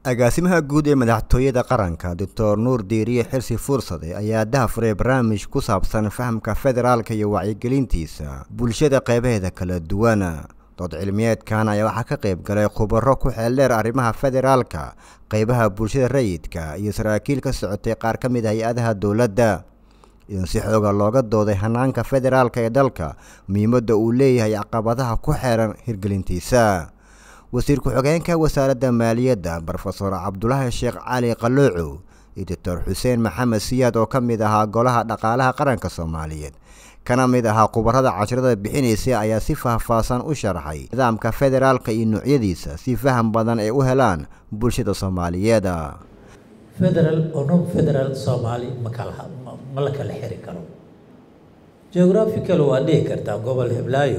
agaasimaha guud ee madaxtooyada qaranka doctor nuur diiriye xirsi fuursade ayaa dahafuray barnaamij ku saabsan fahamka federaalka iyo wacyigelintiisa bulshada qeybaheeda kala duwan dood cilmiyeedkan ayaa waxaa ka qayb galay khubaro ku xeeldheer arrimaha federaalka qeybaha bulshada rayidka iyo saraakiil ka socotay qaar ka mid ah hay-adaha dowladda in si xooga looga dooday hanaanka federaalka ee dalka muhiimadda uu leeyahay caqabadaha ku xeeran hirgelintiisa wasiir ku-xigeenka wasaaradda maaliyadda brofesor cabdulaahi sheekh cali qalooco iyo doctor xuseen maxamed siyaad oo ka mid ahaa golaha dhaqaalaha qaranka soomaaliyeed kana mid ahaa khubarada casharada bixinaysa ayaa si faahfaahsan u sharxay nidaamka federaalka iyo noocyadiisa si faham badan ay u helaan bulshada soomaaliyeed federal oo non federal soomaali ma kala ma la kala xiri karo geographical waa dhihi kartaa gobol heblaayo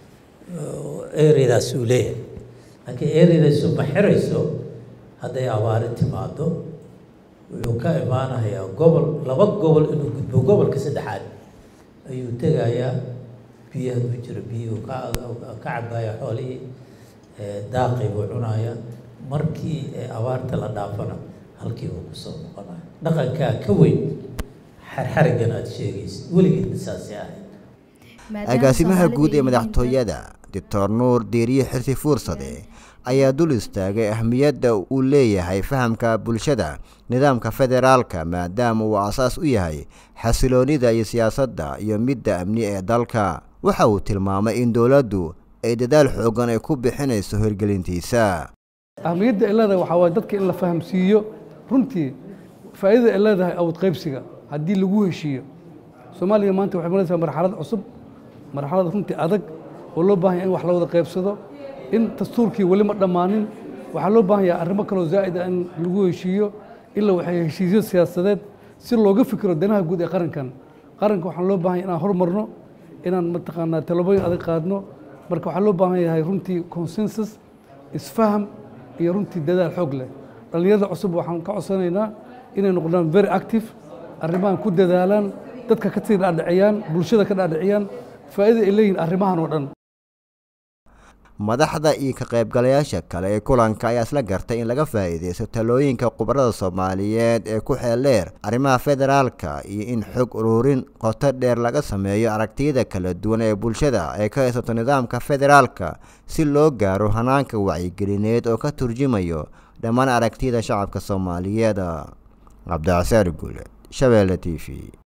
areadaas uu leeyahay laakiin areadaasu ma xirayso hadday abaari timaado wuxuu ka imaanayaa gobol laba gobol inuu gudbo gobolka saddexaad ayuu tegayaa biyaha u jiro biyuhu ka ka cabaya xoolihii daaqii buu cunaya markii abaarta la dhaafana halkii buu kusoo noqonaya dhaqankaa ka weyn xarxarigan aada sheegaysa weligeedna saasay ahayd agaasimaha guud ee madaxtooyada doctor nuur diiriye xirsi fuursade ayaa dul istaagay ahmiyadda uu leeyahay fahamka bulshada nidaamka federaalka maadaama uu asaas u yahay xasiloonida iyo siyaasadda iyo midda amni ee dalka waxa uu tilmaamay in dowladdu ay dadaal xoogan ay ku bixinayso hirgelintiisa ahmiyadda ay leedahay waxaa waaye dadka in la fahamsiiyo runtii faa'iidada ay leedahay awood qaybsiga haddii lagu heshiiyo soomaaliya maanta waxay maraysaa marxalad cusub marxalad runtii adag oo loo baahan yahay in wax la wada qaybsado in dastuurkii weli ma dhammaanin waxaa loo baahan yahay arrimo kaloo zaa'id ah in lagu heshiiyo ila waxay heshiisyo siyaasadeed si looga fikiro danaha guud ee qarankan qaranka waxaan loo baahan yahay inaan horumarno inaan mataqaanaa talabooyin adag qaadno marka waxaa loo baahan yahay runtii consensus isfaham iyo runtii dadaal xoog leh dhallinyarada cusub waxaan ka codsanaynaa inay noqdaan very active arrimahan ku dadaalaan dadka ka sii dhaadhiciyaan bulshada ka dhaadhiciyaan faa'iida ay leeyihin arrimahan oo dhan madaxda iyo ka qaybgalayaasha kale ee kulanka ayaa isla gartay in laga faa'iidaysto talooyinka khubarada soomaaliyeed ee ku xeeldheer arrimaha federaalka iyo in xog ururin qoto dheer laga sameeyo aragtiyada kala duwan ee bulshada ay ka haysato nidaamka federaalka si loo gaaro hanaanka wacyigelineed oo ka turjumayo dhammaan aragtiyada shacabka soomaaliyeed cabdicasaar guule shabeelle t v